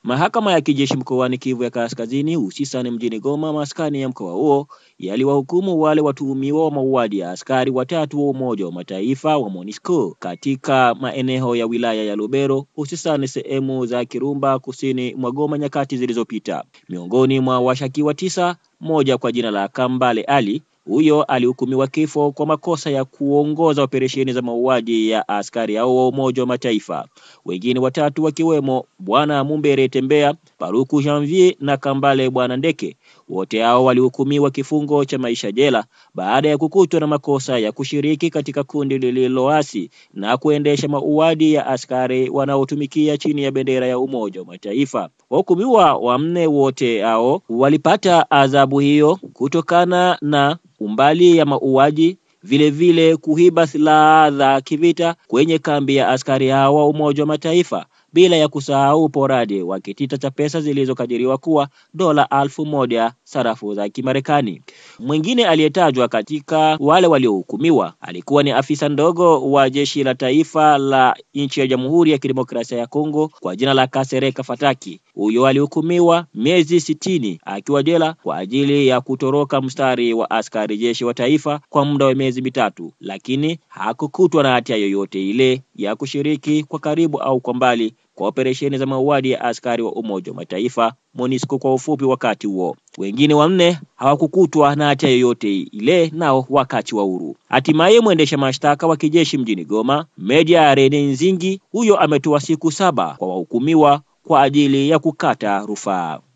Mahakama ya kijeshi mkoani Kivu ya Kaskazini, hususani mjini Goma, maskani ya mkoa huo, yaliwahukumu wale watuhumiwa wa mauaji ya askari watatu wa Umoja wa Mataifa wa MONUSCO katika maeneo ya wilaya ya Lubero, hususani sehemu za Kirumba kusini mwa Goma nyakati zilizopita. Miongoni mwa washakiwa tisa, mmoja kwa jina la Kambale Ali huyo alihukumiwa kifo kwa makosa ya kuongoza operesheni za mauaji ya askari hao wa Umoja wa Mataifa. Wengine watatu wakiwemo Bwana Mumbere Tembea, Paruku Janvier na Kambale Bwana Ndeke, wote hao walihukumiwa kifungo cha maisha jela baada ya kukutwa na makosa ya kushiriki katika kundi lililoasi na kuendesha mauaji ya askari wanaotumikia chini ya bendera ya Umoja wa Mataifa. Wahukumiwa wanne wote hao walipata adhabu hiyo kutokana na umbali ya mauaji vile vile kuiba silaha za kivita kwenye kambi ya askari hao wa Umoja wa Mataifa bila ya kusahau uporaji wa kitita cha pesa zilizokadiriwa kuwa dola alfu moja sarafu za Kimarekani. Mwingine aliyetajwa katika wale waliohukumiwa alikuwa ni afisa ndogo wa jeshi la taifa la nchi ya Jamhuri ya Kidemokrasia ya Kongo kwa jina la Kasereka Fataki. Huyo alihukumiwa miezi sitini akiwa jela kwa ajili ya kutoroka mstari wa askari jeshi wa taifa kwa muda wa miezi mitatu, lakini hakukutwa na hatia yoyote ile ya kushiriki kwa karibu au kwa mbali kwa operesheni za mauaji ya askari wa Umoja wa Mataifa MONUSCO kwa ufupi. Wakati huo wengine wanne hawakukutwa na hatia yoyote ile, nao wakaachiwa huru. Hatimaye mwendesha mashtaka wa kijeshi mjini Goma, Meja Rene Nzingi, huyo ametoa siku saba kwa wahukumiwa kwa ajili ya kukata rufaa.